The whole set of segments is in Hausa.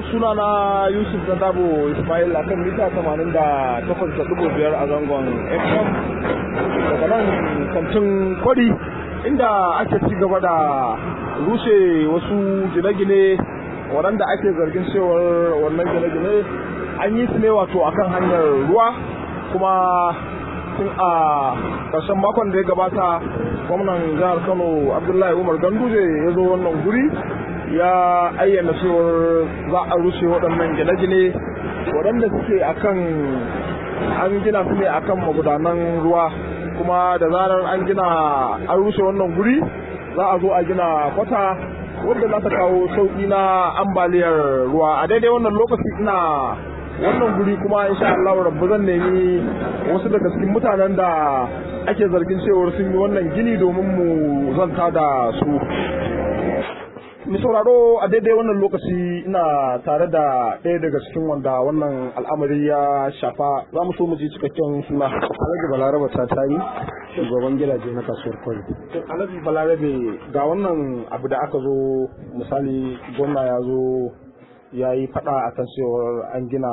sunana yusuf na dabo ismail a kan mita 88.5 a zangon fm daga nan kantin kwari inda ake ci gaba da rushe wasu gine-gine waɗanda ake zargin cewar wannan gine-gine an yi su ne wato akan hanyar ruwa kuma tun a ƙarshen makon da ya gabata gwamnan jihar kano abdullahi umar ganduje ya zo wannan guri ya ayyana cewar za a rushe waɗannan gine-gine waɗanda suke akan an gina su ne akan magudanan ruwa kuma da zarar an gina an rushe wannan guri za a zo a gina kwata wanda za ta kawo sauƙi na ambaliyar ruwa a daidai wannan lokaci ina wannan guri kuma insha Allah rabbu zan nemi wasu daga cikin mutanen da ake zargin cewar sun yi wannan gini domin mu zanta da su mi sauraro a daidai wannan lokaci ina tare da ɗaya daga cikin wanda wannan al'amari ya shafa za mu so mu ji cikakken suna alhaji balaraba ta tayi shugaban gidaje na kasuwar kwari alhaji balarabe ga wannan abu da aka zo misali gwamna ya zo ya yi faɗa a kan cewar an gina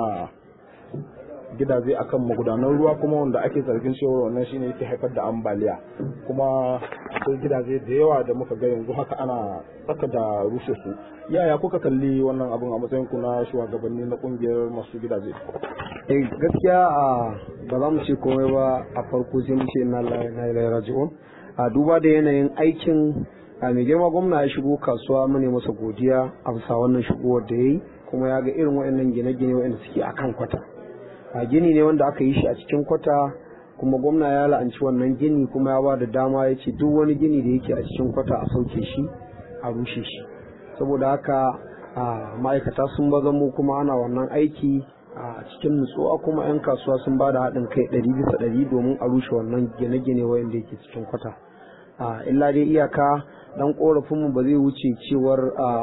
gidaje akan magudanan ruwa kuma wanda ake zargin cewar wannan shine yake haifar da ambaliya kuma akwai gidaje da yawa da muka ga yanzu haka ana tsaka da rushe su yaya kuka kalli wannan abun a matsayin ku na shugabanni na kungiyar masu gidaje eh gaskiya a ba za mu ce komai ba a farko sai mu ce na ilaihi raji'un a duba da yanayin aikin a mai girma gwamna ya shigo kasuwa mu ne masa godiya a bisa wannan shigowar da ya yi kuma ya ga irin waɗannan gine-gine waɗanda suke akan kwata a gini ne wanda aka yi shi a cikin kwata kuma gwamna ya la'anci wannan gini kuma ya ba da dama ya ce duk wani gini da yake a cikin kwata a sauke shi a rushe shi saboda haka ma'aikata sun baza mu kuma ana wannan aiki a cikin nutsuwa kuma 'yan kasuwa sun ba da haɗin kai ɗari bisa ɗari domin a rushe wannan gine-gine wanda yake cikin kwata illa dai iyaka dan korafinmu ba zai wuce cewar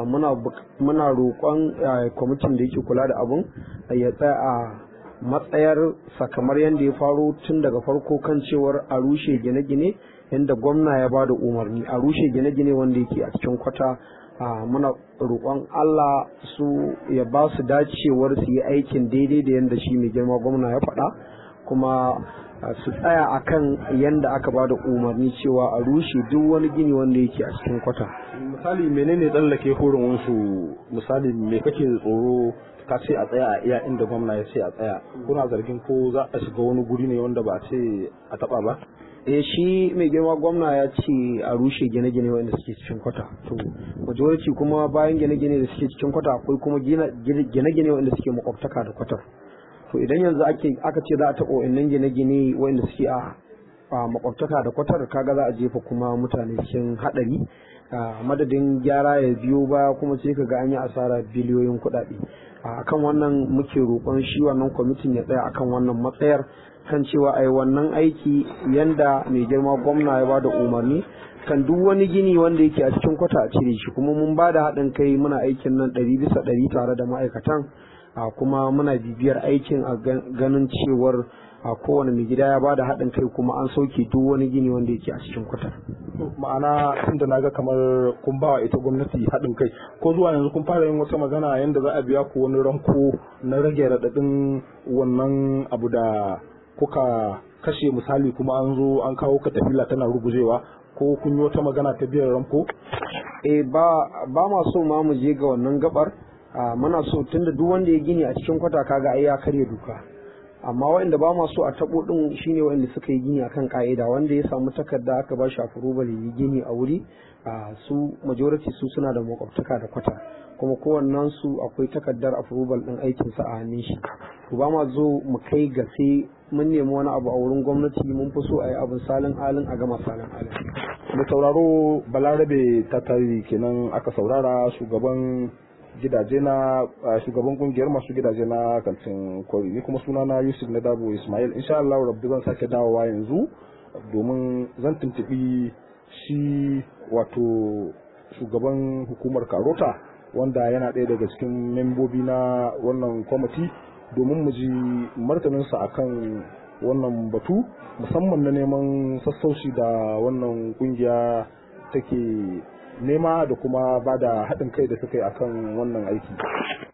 muna roƙon kwamitin da yake kula da abun ya tsaya a matsayar sakamar yadda ya faro tun daga farko kan cewar a rushe gine-gine yadda gwamna ya bada umarni a rushe gine-gine wanda yake a cikin kwata muna roƙon Allah su ya ba su dacewar su yi aikin daidai da yadda shi mai girma gwamna ya faɗa kuma su tsaya akan yadda aka ba da umarni cewa a rushe duk wani gini wanda yake a cikin kwata misali menene tsallake horin wasu misali me kake tsoro ka ce a tsaya a iya inda gwamna ya ce a tsaya kuna zargin ko za a shiga wani guri ne wanda ba a ce a taba ba eh shi mai girma gwamna ya ce a rushe gine-gine wanda suke cikin kwata to majority kuma bayan gine-gine da suke cikin kwata akwai kuma gine-gine wanda suke makwabtaka da kwatar to idan yanzu ake aka ce za a taɓa wa'annan gine-gine wanda suke a makwabtaka da kwatar kaga za a jefa kuma mutane cikin haɗari madadin gyara ya biyo baya kuma sai ka ga an yi asara biliyoyin kuɗaɗe akan wannan muke roƙon shi wannan kwamitin ya tsaya akan wannan matsayar kan cewa ai wannan aiki yanda mai girma gwamna ya bada umarni kan duk wani gini wanda yake a cikin kwata a cire shi kuma mun bada haɗin kai muna aikin nan ɗari bisa ɗari tare da ma'aikatan kuma muna bibiyar aikin a ganin cewar a kowane mai gida ya bada haɗin kai kuma an sauke duk wani gini wanda yake a cikin kwata ma'ana tunda naga kamar kun bawa ita gwamnati haɗin kai ko zuwa yanzu kun fara yin wata magana yadda za a biya ku wani ranko na rage raɗaɗin wannan abu da kuka kashe misali kuma an zo an kawo katafila tana rugujewa ko kun yi wata magana ta biyan ranko eh ba ba ma so ma mu je ga wannan gabar muna so tunda duk wanda ya gini a cikin kwata kaga ai ya karya duka amma waɗanda ba ma so a tabo din shine waɗanda suka yi gini akan ka'ida wanda ya samu takarda aka ba shi approval yi gini a wuri su majority su suna da makwabtaka da kwata kuma kowannen su akwai takardar approval din aikin sa a hannun shi to ba ma zo mu kai ga sai mun nemi wani abu a wurin gwamnati mun fi so a yi abin salin alin a gama salin alin da sauraro balarabe ta tari kenan aka saurara shugaban gidaje na shugaban kungiyar masu gidaje na kantin kwari ni kuma suna na yusuf na dabo ismail insha Allah rabbi zan sake dawowa yanzu domin zan tuntubi shi wato shugaban hukumar karota wanda yana ɗaya daga cikin membobi na wannan kwamiti domin mu ji martaninsa akan wannan batu musamman na neman sassauci da wannan kungiya take nema da kuma ba da haɗin kai da suka yi akan wannan aiki